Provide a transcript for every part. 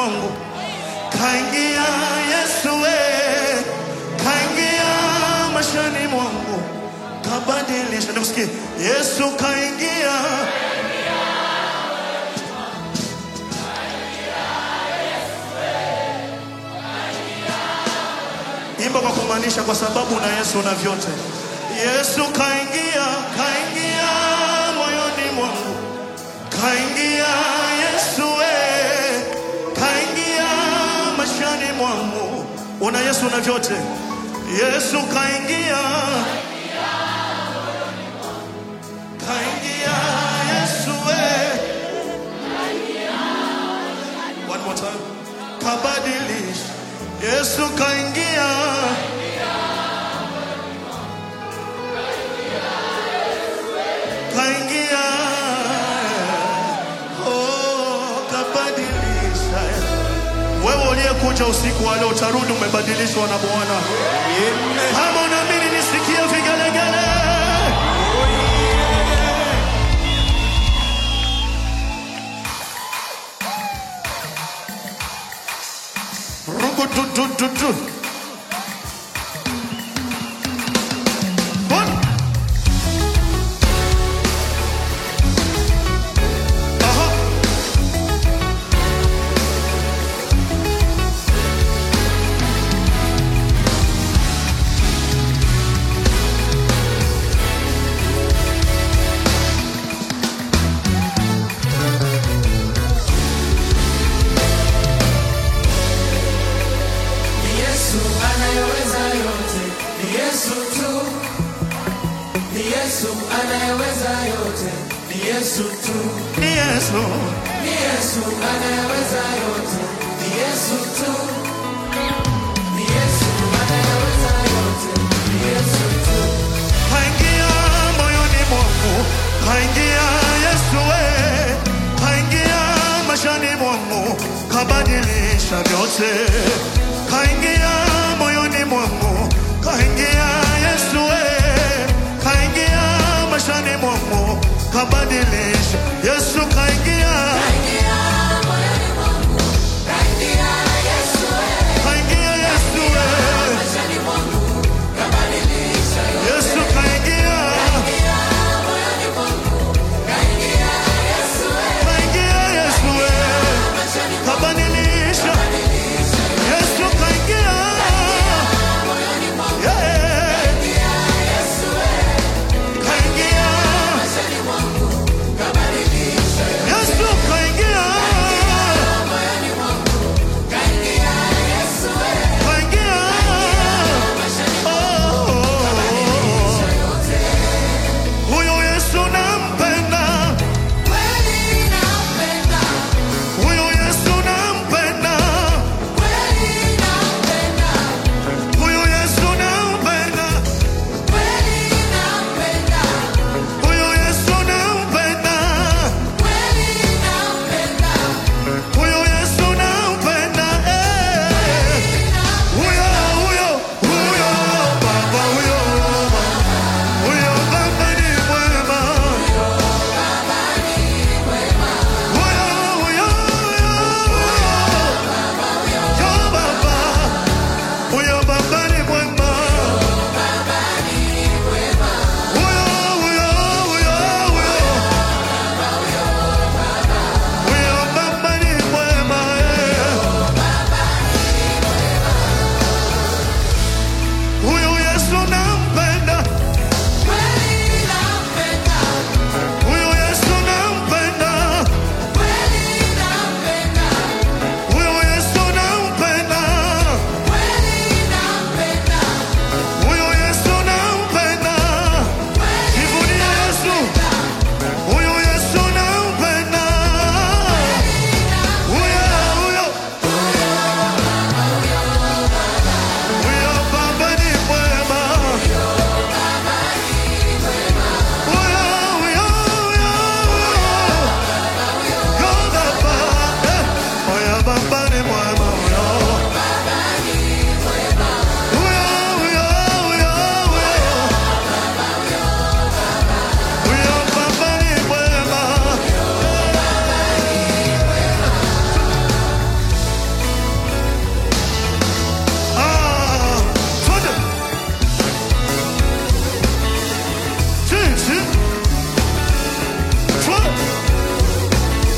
mwangu, kaingia Yesu we, kaingia maishani mwangu, kabadilisha. Nikusikie Yesu kaingia imba kwa kumaanisha, kwa sababu na Yesu una vyote. Yesu kaingia, kaingia moyoni mwangu, kaingia Yesu we, kaingia maishani mwangu. Una Yesu una vyote. Yesu kaingia, kaingia Yesu we. One more time. Kabadilisha. Yesu kaingia. Kaingia. Oh, kabadilisha. Wewe uliyekuja usiku wa leo utarudi umebadilishwa na Bwana. Kama unaamini nisikie vigelegele. Rugududududu. One. Aha. Ni Yesu anayeweza yote, ni Yesu tu. Ni Yesu anayeweza yote, ni Yesu tu. Ni Yesu. Ni Yesu anayeweza yote, ni Yesu tu. Ni Yesu anayeweza yote, ni Yesu tu. Kaingia moyoni mwangu, kaingia Yesu we, kaingia maishani mwangu, kabadilisha vyote. Kaingia moyoni mwangu, kaingia Yesu we, kaingia maishani mwangu, kabadilisha. Yesu kaingia, Kaingia moyoni mwangu, kaingia Yesu wewe. kaingia Yesu we, Maishani mwangu, kabadilisha yote. Yesu kaingia, Kaingia moyoni mwangu, kaingia Yesu wewe. kaingia Yesu we, Maishani mwangu, kabadilisha. kabadilisha yote. Yesu kaingia.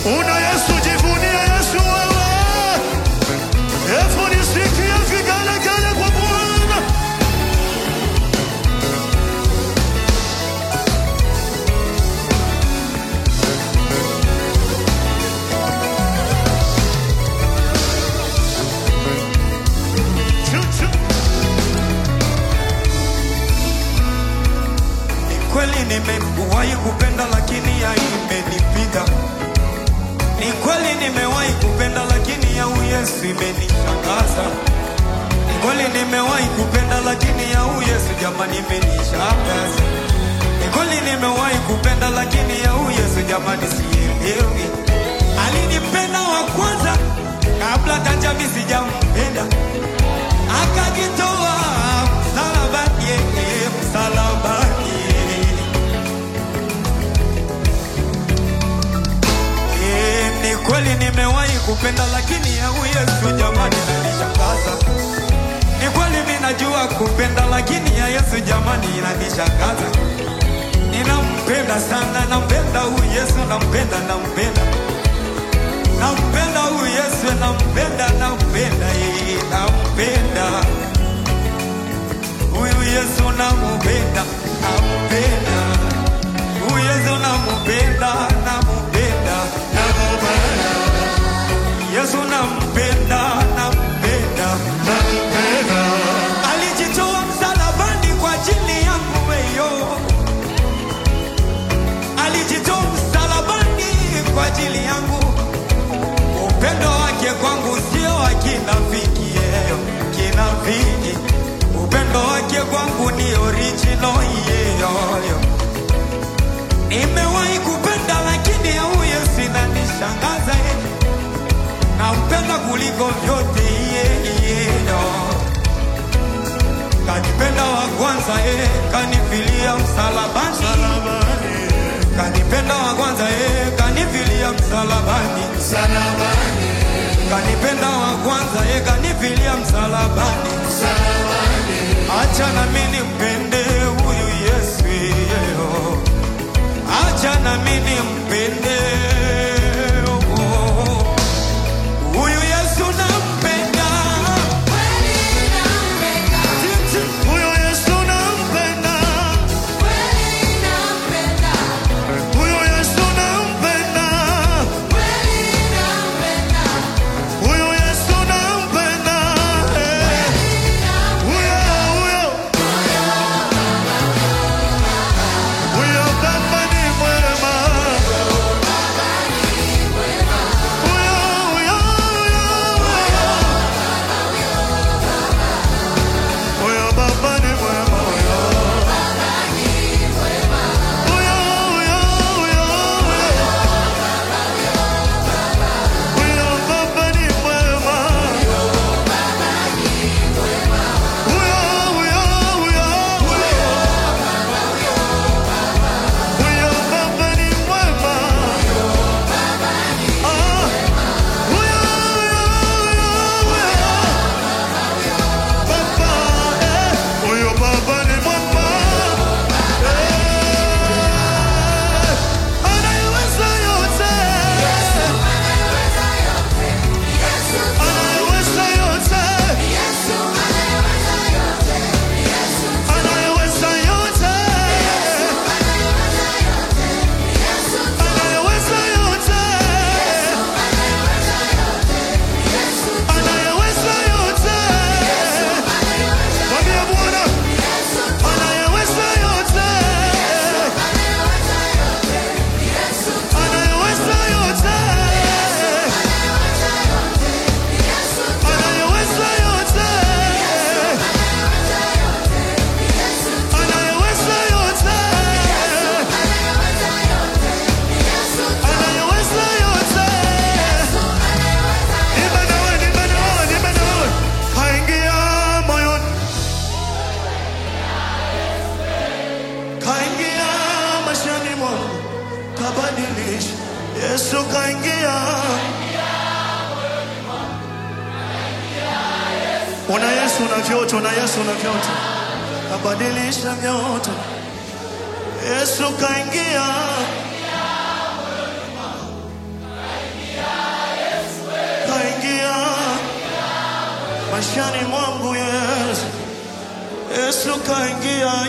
Una Yesu, jivunie Yesu wewe. Hebu nisikie vigelegele kwa Bwana. Chu, chu. Ni kweli nimewahi kupenda lakini ya imenipiga. Ni kweli nimewahi kupenda lakini ya Yesu imenishangaza. Ni kweli nimewahi kupenda lakini ya Yesu jamani imenishangaza. Ni kweli nimewahi kupenda lakini ya Yesu jamani sielewi. Alinipenda wa kwanza kabla hata mimi sijampenda. Akajitoa msalabani, yeye msalabani. Eh, ni kweli nimewahi kupenda lakini ya Yesu jamani inanishangaza. Ni kweli mimi najua kupenda lakini ya Yesu jamani inanishangaza. Ninampenda sana, nampenda huyu Yesu, nampenda, nampenda. Nampenda huyu Yesu, nampenda, nampenda, yeye nampenda. Huyu Yesu nampenda, nampenda. Huyu Yesu nampenda, nampenda, nampenda. Yesu nampenda, nampenda. Alijitoa msalabani kwa ajili yangu weyo. Alijitoa msalabani kwa ajili yangu. Upendo wake kwangu sio wa kinafiki, yeyo kinafiki. Upendo wake kwangu ni original, yeyoyo. Nimewahi kupenda lakini huyo sinanishangaza, eh. nampenda kuliko vyote, yeyeyo. Kanipenda wa kwanza, eh, kanifilia msalabani. Msalabani, Kanipenda wa kwanza, eh, kanifilia msalabani. msalabani, Kanipenda wa kwanza, eh, kanifilia msalabani. msalabani. Acha na mimi nimpende huyu Yesu, yeyo. Acha na mimi nimpende oh. huyu Yesu nampenda. Huyo Yesu nampenda. Huyo Yesu nampenda. Huyo Yesu nampenda. Eh. Huyo, huyo. Huyo Baba ni mwema. Huyo, huyo, huyo. Huyo Baba ni mwema. Huyo. Huyo, huyo, huyo, huyo. Huyo Baba ni mwema. Huyo, huyo, huyo, huyo. Huyo Baba ni mwema. Ah. Huyo, huyo, huyo, huyo. Baba, eh. Huyo Baba ni mwema. Eh. Anayeweza yote. Anayeweza yote. Anayeweza yote. Anayeweza yote. Anayeweza yote. Mwambie Bwana. Anayeweza yote. Anayeweza yote. Anayeweza yote. Anayeweza yote. Anayeweza yote. Imba nawe, imba nawe, imba nawe. Kaingia moyoni. Kaingia maishani mwangu. Kabadilisha. Yesu kaingia. Una Yesu na vyote, una Yesu na vyote. Kabadilisha vyote. Yesu kaingia.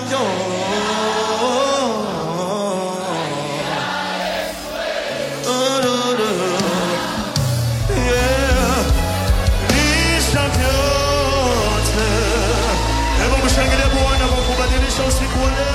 Yeah. Lisha vyote. Hebu mshangilie Bwana kwa kubadilisha usiku wa leo.